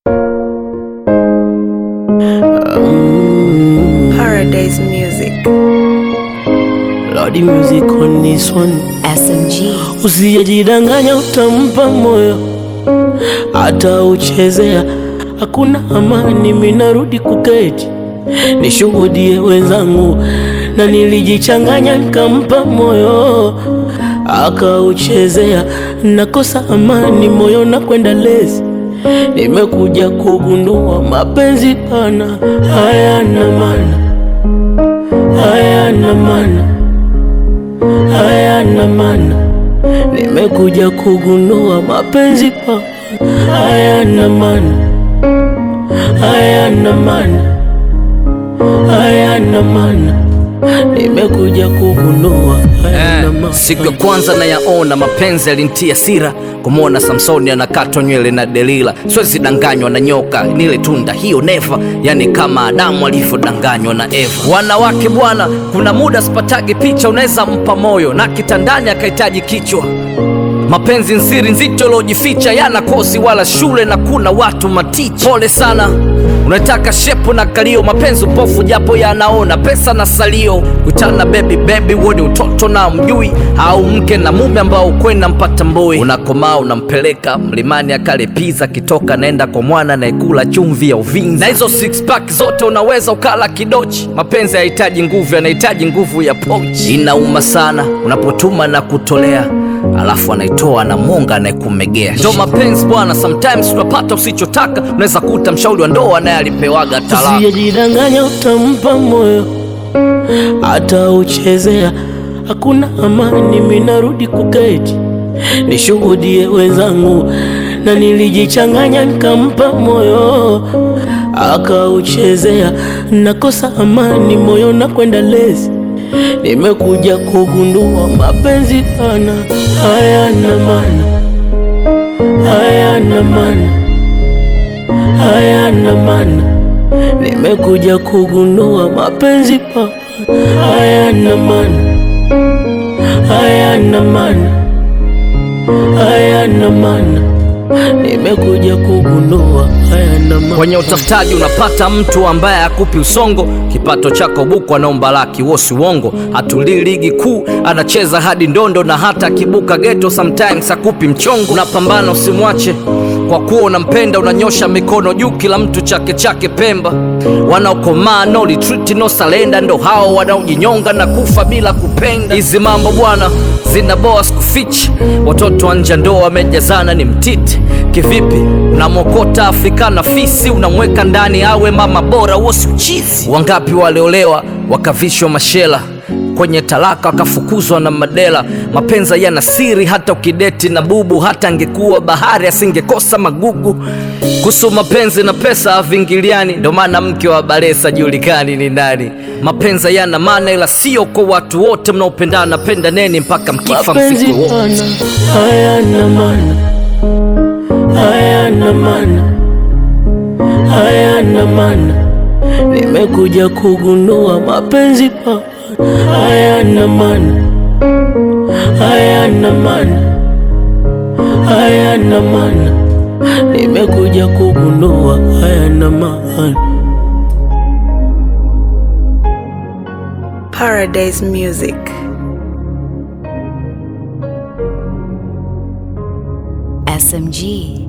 Paradise Music. Lordy music on this one. SMG. Usijidanganya, utampa moyo hata uchezea, hakuna amani. Minarudi kuketi nishuhudie wenzangu, na nilijichanganya nikampa moyo akauchezea, nakosa amani moyo na kwenda lezi. Nimekuja kugundua mapenzi pana hayana maana, hayana maana hayana maana. Nimekuja kugundua mapenzi pa hayana maana, hayana maana, hayana maana. Nimekuja kugundua hayana maana. Siku ya kwanza nayaona mapenzi yalintia sira, kumwona Samsoni anakatwa nywele na Delila. Siwezi danganywa na nyoka, nile tunda hiyo neva, yani kama Adamu alivyodanganywa na Eva. Wanawake bwana, kuna muda sipatagi picha, unaweza mpa moyo na kitandani akahitaji kichwa Mapenzi nsiri nzito lojificha, yana kosi wala shule, na kuna watu maticha. Pole sana, unataka shepu na kalio, mapenzi upofu japo yanaona pesa na salio. Kutana baby baby, woni utoto na mjui, au mke na mume ambao kwenda mpata mboi. Unakomaa unampeleka mlimani akale pizza, kitoka naenda kwa mwana anayekula chumvi ya Uvinza, na hizo six pack zote unaweza ukala kidochi. Mapenzi hayahitaji nguvu, yanahitaji nguvu ya pochi. Inauma sana unapotuma na kutolea alafu anaitoa na monga anayekumegea. Ndo mapenzi bwana, sometimes unapata usichotaka. Unaweza kuta mshauri wa ndoa naye alipewaga talaka. Usijidanganya, utampa moyo hata uchezea, hakuna amani. Minarudi kuketi nishuhudie wenzangu, na nilijichanganya nikampa moyo akauchezea, nakosa amani moyo na kwenda lezi. Nimekuja kugundua mapenzi pana hayana maana, hayana maana, hayana maana. Nimekuja kugundua mapenzi pana hayana maana, hayana maana, hayana maana. Nimekuja kugundua hayana maana. Kwenye utafutaji unapata mtu ambaye akupi usongo, kipato chako buku anaomba laki, wosi uongo. Hatulii ligi kuu, anacheza hadi ndondo, na hata akibuka geto sometimes akupi mchongo. Unapambana usimwache kwa kuwa unampenda, unanyosha mikono juu, kila mtu chake chake Pemba. Wanaokomaa no retreat no surrender, ndo hao wanaojinyonga na kufa bila kupenda. Hizi mambo bwana zinaboa sikufichi, watoto wa nje ndo wamejazana, ni mtiti kivipi? Unamwokota Afrika na fisi, unamweka ndani awe mama bora, huo si uchizi? Wangapi waliolewa wakavishwa mashela kwenye talaka wakafukuzwa na madela. Mapenzi yana siri, hata ukideti na bubu, hata angekuwa bahari asingekosa magugu. Kuhusu mapenzi na pesa havingiliani, ndo maana mke wa Balesa julikani ni nani. Mapenzi yana maana, ila sio kwa watu wote. Mnaopendana pendaneni mpaka mkifa Mapenzi msiku wote. pana hayana maana, hayana maana, hayana maana. Nimekuja kugundua mapenzi pana hayana maana, hayana maana, hayana maana. Nimekuja kugundua hayana maana. Paradise Music. SMG.